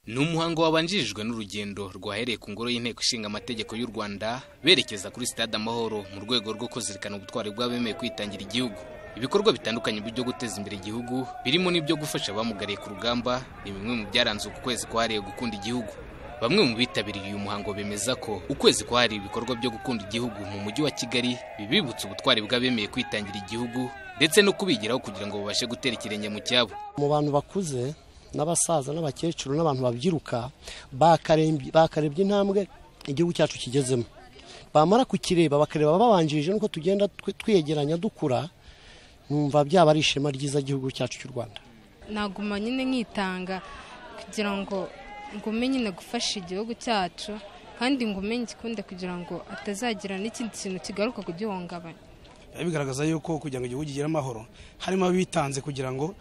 ni umuhango wabanjirijwe n'urugendo rwahereye ku ngoro y'inteko ishinga amategeko y'u rwanda berekeza kuri sitade amahoro mu rwego rwo kuzirikana ubutwari bw'abemeye kwitangira igihugu ibikorwa bitandukanye byo guteza imbere igihugu birimo n'ibyo gufasha abamugariye ku rugamba ni bimwe mu byaranze uku kwezi kwahariwe gukunda igihugu bamwe mu bitabiriye uyu muhango bemeza ko ukwezi kwahariwe ibikorwa byo gukunda igihugu mu mujyi wa kigali bibibutsa ubutwari bw'abemeye kwitangira igihugu ndetse no kubigiraho kugira ngo babashe gutera ikirenge mu cyabo mu bantu bakuze n'abasaza n'abakecuru n'abantu babyiruka bakarembye- bakarebye intambwe igihugu cyacu kigezemo bamara kukireba bakareba babanjirije nuko tugenda twe- twiyegeranya dukura numva byaba ari ishema ryiza igihugu cyacu cy'u rwanda naguma nyine nkitanga kugira ngo ngume nyine gufasha igihugu cyacu kandi ngume ngikunde kugira ngo atazagira n'ikindi kintu kigaruka kugihungabanya biba bigaragaza yuko kugira ngo igihugu kigire amahoro harimo abitanze kugira ngo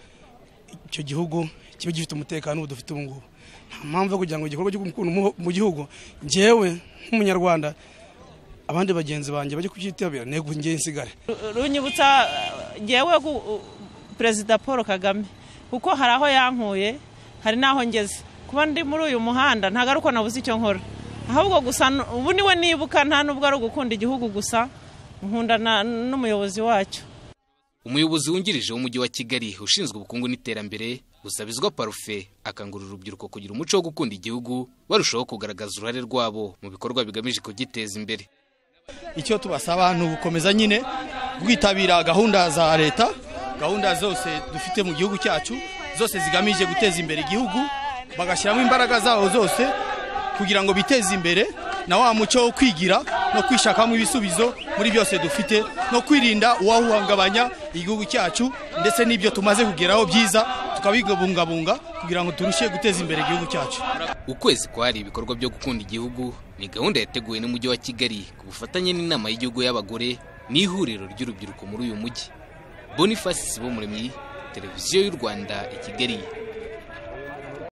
icyo gihugu kibe gifite umutekano ubu dufite ubu ngubu nta mpamvu yo kugira ngo igikorwa cyo gukunda umuho- mu gihugu ngewe nk'umunyarwanda abandi bagenzi banjye bajye kubyitabira ntego ngewe nsigare runyibutsa ngewe gu- u- perezida paul kagame kuko hari aho yankuye hari n'aho ngeze kuba ndi muri uyu muhanda ntabwo ari uko nabuze icyo nkora ahubwo gusa n- ubu niwe nibuka nta nubwo ari ugukunda igihugu gusa nkunda na- n'umuyobozi wacyo umuyobozi wungirije w'umujyi wa kigali ushinzwe ubukungu n'iterambere busabizwa parufe akangurira urubyiruko kugira umuco wo gukunda igihugu barushaho kugaragaza uruhare rwabo mu bikorwa bigamije kugiteza imbere icyo tubasaba ni ugukomeza nyine kwitabira gahunda za leta gahunda zose dufite mu gihugu cyacu zose zigamije guteza imbere igihugu bagashyiramo imbaraga zabo zose kugira ngo biteze imbere na wa muco wo kwigira no kwishakamo ibisubizo muri byose dufite no kwirinda uwahungabanya igihugu cyacu ndetse n'ibyo tumaze kugeraho byiza tukabibungabunga kugira ngo turusheho guteza imbere igihugu cyacu ukwezi kwahariwe ibikorwa byo gukunda igihugu ni gahunda yateguwe n'umujyi wa kigali ku bufatanye n'inama y'igihugu y'abagore n'ihuriro ry'urubyiruko muri uyu mujyi boniface sibomuremyi televiziyo y'u rwanda i kigali